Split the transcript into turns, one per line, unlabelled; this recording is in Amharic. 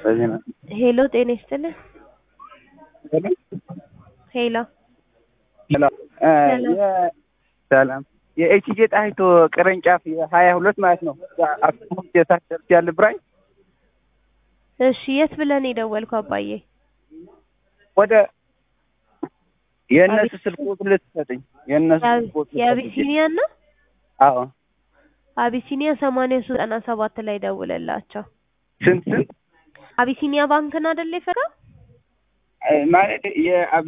በዚህ ነው።
ሄሎ ጤና ይስጥልን። ሄሎ
ሰላም እ የ- ሰላም የኤችጄ ጣይቱ ቅርንጫፍ የሀያ ሁለት ማለት ነው አክሱም የታሰርት ያለ ብራኝ
እሺ፣ የት ብለን የደወልኩ አባዬ?
ወደ የእነሱ ስልክ ቁጥር ልትሰጥኝ የእነሱ ስልክ ቁጥር ልትሰጥኝ።
የአቢሲኒያ እና
አዎ
አቢሲኒያ ሰማንያ ሶስት ዘጠና ሰባት ላይ ደውለላቸው።
ስንት ስንት
አቢሲኒያ ባንክን አይደል የፈራ
እ ማለት የአብ